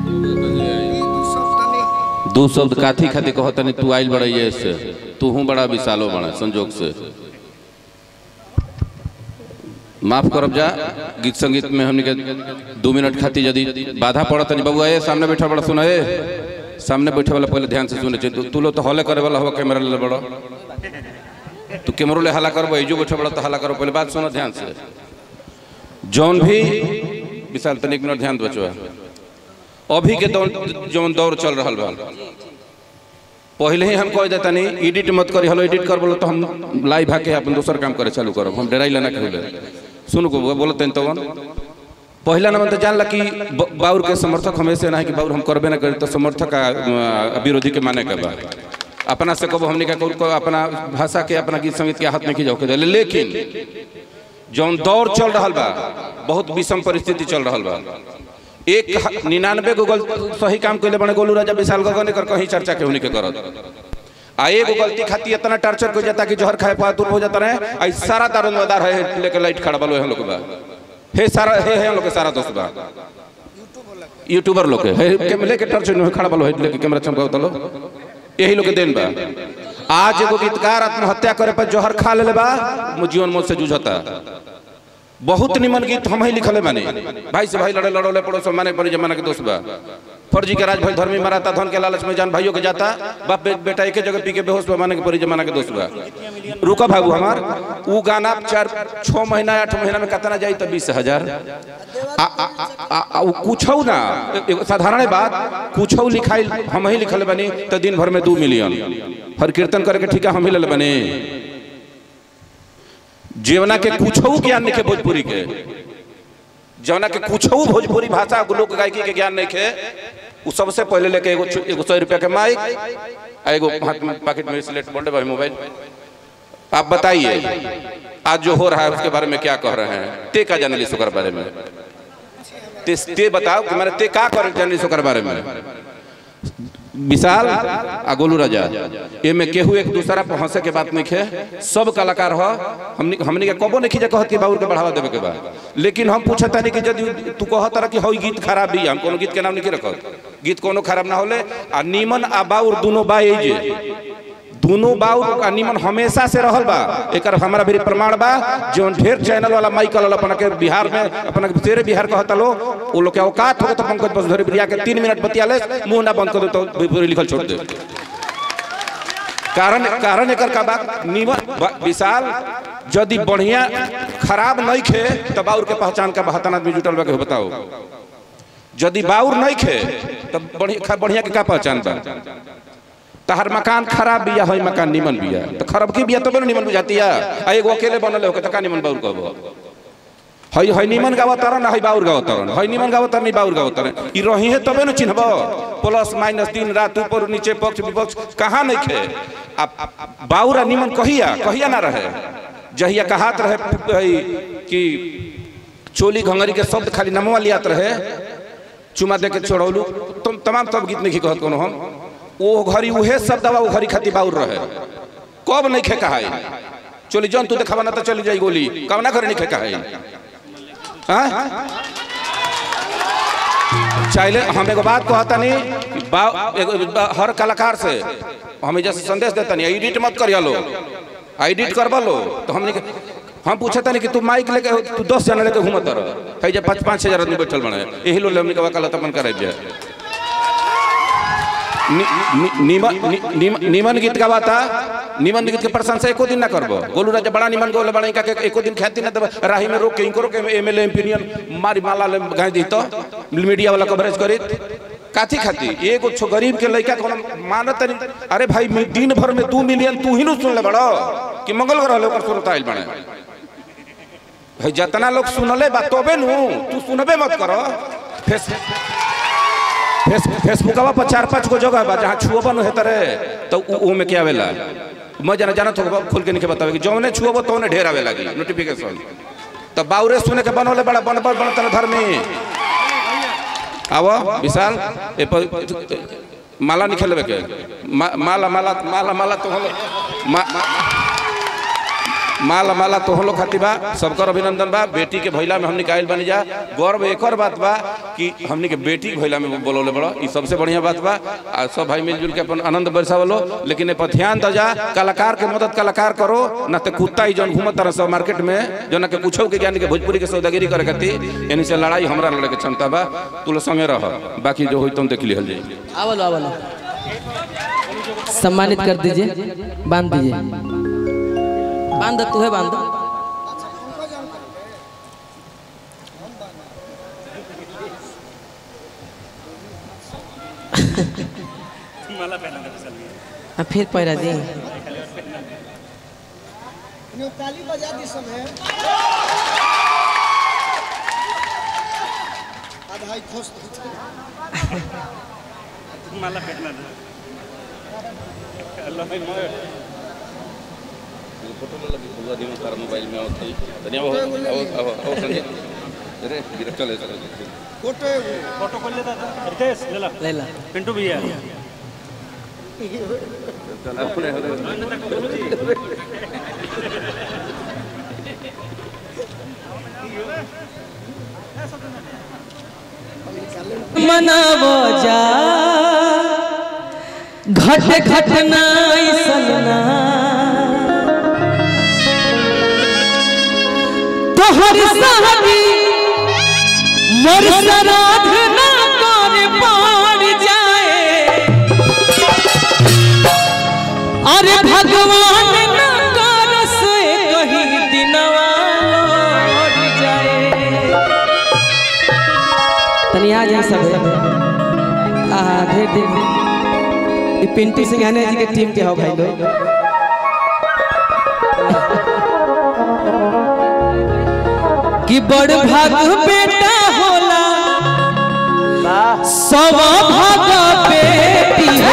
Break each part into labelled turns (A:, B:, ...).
A: दू शब्द काथी खाती कहो तनी तू आइल बड़ा ये से तू हूँ बड़ा विशालो बड़ा संजोग से माफ करब जा गीत संगीत में हमने के दो मिनट खाती यदि बाधा पड़त नहीं बबुआ ए सामने बैठा बड़ा सुना ए सामने बैठे वाला पहले ध्यान से सुने चाहिए तू- तू लो तो हॉले करे वाला हो कैमरा ले बड़ा तू कैमरो ले हला करबो जो बैठे बड़ा तो हला करो पहले बात सुनो ध्यान से जौन भी विशाल तनिक एक मिनट ध्यान दो बचवा अभी के दौर जौन दौर चल रहा बा पहले ही हम कह देता नहीं एडिट मत करी हलो एडिट कर बोलो तो हम लाइव आके अपन दूसर काम करे चालू करो हम डराई लेना कहले सुन को बोलो तन तो पहला नंबर तो जानला कि ब- बाउर के समर्थक हमेशा ना है कि बाउर हम करबे ना करी तो समर्थक आ, आ, विरोधी के माने के बा अपना से कबो हमने का को अपना भाषा के अपना गीत संगीत के हाथ में की जाओ के लेकिन जौन दौर चल रहा बा बहुत विषम परिस्थिति चल रहा बा एक ह- निन्यानवे गो गल सही काम कैले बने गोलू राजा विशाल गगन कर कहीं चर्चा के होने के करत आ एगो गलती खाती इतना टर्चर को जाता कि जहर खाए पा दूर हो जाता रहे आई सारा दारोमदार है लेके लाइट खड़ा बलो हम लोग बा हे सारा हे हे हम लोग के सारा दोस्त बा यूट्यूबर लोग के हे के लेके टर्चर में खड़ा बलो है लेके कैमरा चमकाओ तलो यही लोग के देन बा आज एगो गीतकार आत्महत्या करे पर जहर खा लेले बा मु जीवन मौत से जूझता बहुत निमन गीत हम ही लिखले माने भाई से भाई लड़े लड़ोले पड़ोस माने बड़ी जमाना के दोस्त बा फर्जी के राज भाई धर्मी मराता धन के लालच में जान भाइयों के जाता बाप बे, बेटा एक जगह पी के बेहोश बा माने के बड़ी जमाना के दोस्त बा रुका बाबू हमार ऊ गाना चार छः महीना आठ महीना में कितना जाई तो बीस हजार आ- आ- आ- आ- ऊ कुछौ ना एगो साधारण बात कुछौ लिखाई हम ही लिखले बनी तो दिन भर में दू मिलियन हर कीर्तन करके ठीका हम ही ले बने जीवना के कुछौ ज्ञान नहीं के भोजपुरी के जवना के कुछौ भोजपुरी भाषा लोक गायकी के ज्ञान नहीं के उ सबसे पहले लेके एगो छु- एगो सौ रुपया के माइक आ एगो हाथ में पॉकेट में स्लेट बोल्डे भाई मोबाइल आप बताइए आज जो हो रहा है उसके बारे में क्या कह रहे हैं ते का जाने ओकर बारे में ते, ते बताओ कि मैंने ते का कर जाने ओकर बारे में विशाल आ गोलू राजा ए में केहू एक दूसरा पर हंसे के बात नहीं खे सब कलाकार हो हमनी हमनी के कबो नहीं खींचे कहत कि बाबूर के बढ़ावा देवे के बा लेकिन हम पूछत नहीं कि यदि तू कहत रह कि हई गीत खराब भी हम कोनो गीत के नाम नहीं रखत गीत कोनो खराब ना होले आ नीमन आ बाउर दोनों बा ए जे दोनों बाउर आ नीमन हमेशा से रहल बा एकर हमारा भी प्रमाण बा जो ढेर चैनल वाला माइकल वाला अपना के बिहार में अपना के तेरे बिहार कहता लो वो लोग के औकात हो तो पंकज बसधरी प्रिया के तीन मिनट बतिया ले मुंह ना बंद कर दो तो पूरी लिखल छोड़ दे कारण कारण एकर का बात नीमन बा- विशाल यदि बढ़िया खराब नहीं खे तो बाउर के पहचान का बहत्तर आदमी जुटल बा के बताओ यदि बाउर नहीं खे तो बढ़िया बढ़िया के का पहचान बा तहर मकान खराब बिया है मकान निमन बिया तो खराब की बिया तो निमन बुझाती है आ एगो अकेले बनल हो तो का निमन बाउर कहबो हई हई निमन गावा तरन हई बाउर गावा तरन हई निमन गावा तरन बाउर गावा तरन ई रही है तबे न चिन्हबो प्लस माइनस दिन रात ऊपर नीचे पक्ष विपक्ष कहाँ नहीं खे आ बाउर आ निमन कहिया कहिया ना रहे जहिया कहात रहे हई कि चोली घंगरी के शब्द खाली नमवा लियात रहे चुमा दे के छोड़ौलू तुम तमाम सब गीत नहीं कहत कोनो हम ओ घड़ी उहे शब्द दवा ओ घड़ी खाती बाउर रहे कब नहीं खे कहाई चोली जौन तू देखावा ना तो चली जाई गोली कब ना करे नहीं खे कहाई हाँ? चाहे हम एगो बात कहता नहीं कि बा- एगो बा- हर कलाकार से हम जैसे संदेश देता नहीं एडिट मत करिया लो एडिट करवा लो तो हमने के- हम पूछता नहीं कि तू माइक लेके तू दस जना लेके घूमत रह है जब पाँच पाँच हजार आदमी बैठल बने यही लोग हमने के वकालत अपन करे जाए नि- नि- निमन नि- निमन- निमन गीत गावाता निमन गीत के प्रशंसा एको दिन ना करबो गोलू राजा बड़ा निमन गोले बड़ा का के एको दिन ख्याति ना देबो राही में रोक के इनको रोक के एमएलए एमपीनियन मारी माला ले गाय दी तो मीडिया वाला कवरेज करित काथी खाती एगो छो गरीब के लड़का कोनो मानत नहीं अरे भाई मी- दिन भर में दू मिलियन तू ही नु सुन ले बड़ो कि मंगल ग्रह लोग सुनत आइल बने भाई जितना लोग सुनले बा तबे नु तू सुनबे मत करो फेस फेस फेसबुकवा पर चार पांच गो जगह बा जहाँ छुअबन है तरे तो उ- उ में क्या आवेला मैं जाना जाना तो खोल के नहीं बतावे कि जौने छुअबो तो ढेर आवे लगी नोटिफिकेशन तो बाउरे सुने के बनोले बड़ा बन बन बन तन धर्मी आवो विशाल ए पर माला नहीं खेलबे के मा, माला माला माला माला तो हम मा, मा, माला माला तोहन लोग खातिर बा सबकर अभिनंदन बा बेटी के भैला में हमने कायल बनी जा गौरव एकर बात बा कि हमने के बेटी के भैला में बोलौले बड़ा ई सबसे बढ़िया बात बा आ सब भाई मिलजुल के अपन आनंद बरसावलो लेकिन ए पर ध्यान द जा कलाकार के मदद कलाकार करो ना तो कुत्ता ही जौन घूमत तरह सब मार्केट में जो ना के कुछो के ज्ञान के भोजपुरी के सौदागिरी करे खातिर यानी से लड़ाई हमरा लड़े के क्षमता बा तू लोग संगे रह बाकी जो होई तुम देख लिहल जाई
B: आवलो आवलो सम्मानित कर दीजिए बांध दीजिए बांध तू है बांध हाँ, फिर पैरा दी
C: ताली बजा दी सब है आधा खोस
A: फोटो लगी पूरा दिन तार मोबाइल में आवत है तनिया वो आओ आओ आओ संजय अरे गिर चले चले
C: फोटो
D: फोटो खोल लेता था रितेश ले ला
B: ले ला
D: पिंटू भैया
A: चल अपने
B: मनावो जा घट घटना सलना तोहर सहबी मोर सराध ना कर पार जाए अरे भगवान ना कर से कहीं दिनवा लौट जाए तनी आ जाए सब आहा ढेर दिन ये पिंटू सिंघानिया जी के टीम के हो भाई लोग कि बड़ भाग बेटा होला सब भाग बेटी हो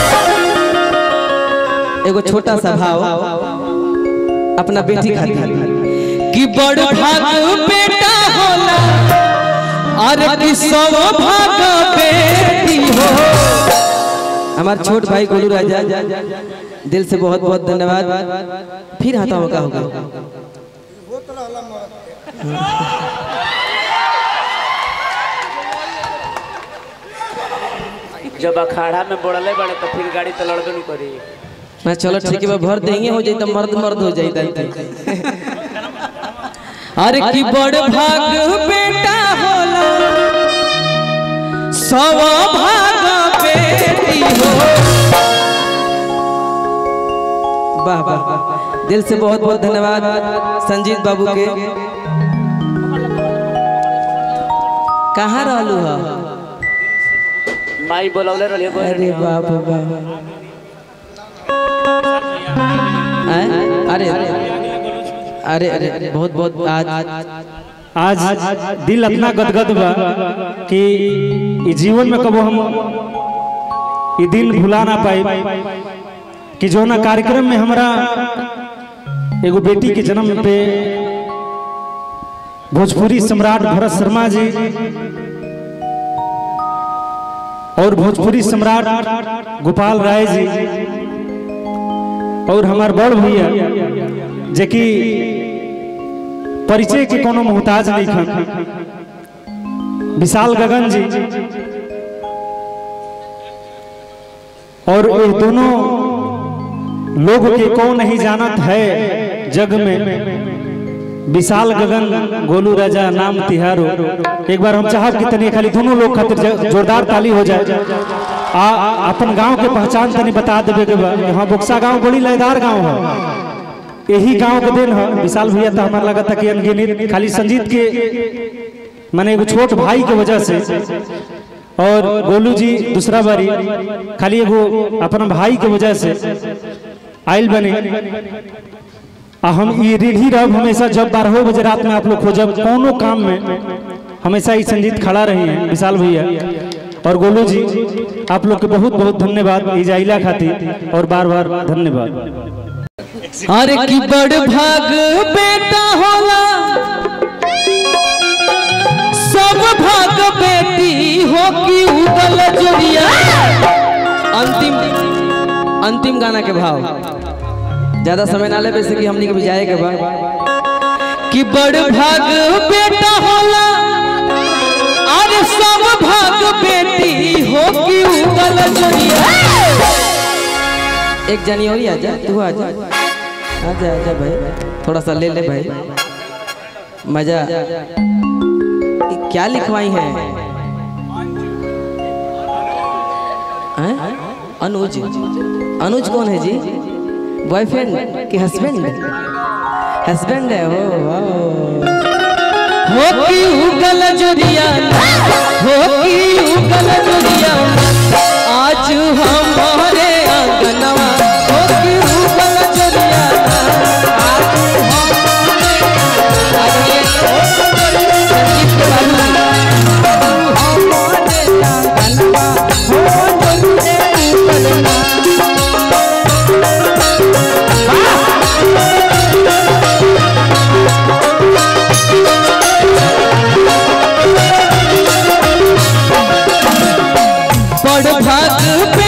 B: एगो छोटा सा भाव अपना बेटी खातिर कि बड़ भाग बेटा होला अरे कि सब भाग बेटी हो हमारे छोट भाई गोलू राजा दिल से बहुत बहुत धन्यवाद फिर हाथा मौका होगा
C: बहुत रहला मरद
E: जब अखाड़ा में बोड़ले बड़े तो फिर गाड़ी तो लड़बे नहीं करी
B: मैं चलो ठीक है भर देंगे हो जाए तो मर्द मर्द हो जाए अरे की बड़ भाग बेटा होला सव भाग बेटी हो वाह वाह वाह। दिल से बहुत बहुत धन्यवाद संजीत बाबू के कहाँ रहलू है
E: माई बोलौले रही
B: अरे बाप रे बाप हैं? अरे अरे अरे अरे बहुत बहुत आज
D: आज दिल अपना गदगद बा कि ई जीवन में कबो हम ये दिन भुला ना पाए कि जो ना कार्यक्रम में हमारा एगो बेटी के जन्म पे भोजपुरी सम्राट भरत शर्मा जी और भोजपुरी सम्राट गोपाल राय जी और हमार बड़ भैया जे कि परिचय के कोनो मोहताज नहीं खन विशाल गगन जी और ये दोनों लोग के कौन नहीं जानत है जग में विशाल गगन गोलू राजा नाम तिहारो एक बार हम चाहब कि तनी खाली दोनों लोग खातिर ज- जोरदार ताली हो जाए आ आ- अपन गांव के पहचान तनी बता देबे के बा यहाँ बुक्सा गांव बड़ी लयदार गांव है यही गांव के दिन है विशाल भैया तो हमारा लगा था कि अनगिनित खाली संजीत के माने एगो छोट भाई के वजह से और गोलू जी दूसरा बारी खाली एगो अपन भाई के वजह से आयल बने आ हम ये रीढ़ी रब हमेशा जब बारह बजे रात में आप लोग खोजब कोनो काम में हमेशा ही संजीत खड़ा रही है विशाल भैया और गोलू जी आप लोग के बहुत बहुत धन्यवाद इजाइला खातिर और बार बार धन्यवाद
B: अरे की बड़ भाग बेटा होला सब भाग बेटी हो की उगल जोड़िया अंतिम अंतिम गाना के भाव ज्यादा समय ना ले वैसे कि हमनी के भी जाए के बा कि बड़ भाग बेटा होला अरे सब भाग बेटी हो कि उगल जोड़िया एक जनी और ही आजा तू आजा आजा आजा भाई थोड़ा सा ले ले भाई मजा ये क्या लिखवाई है हैं? अनुज अनुज कौन है जी बॉयफ्रेंड कि हस्बैंड हस्बैंड है वो हो की उगल जोड़िया हो की उगल जोड़िया आज हमारे आंगनवा हो की उगल जोड़िया आज हमारे आगे संगीत के बाबू हमारे आंगनवा हो जोड़िया उगलना बड़ भाग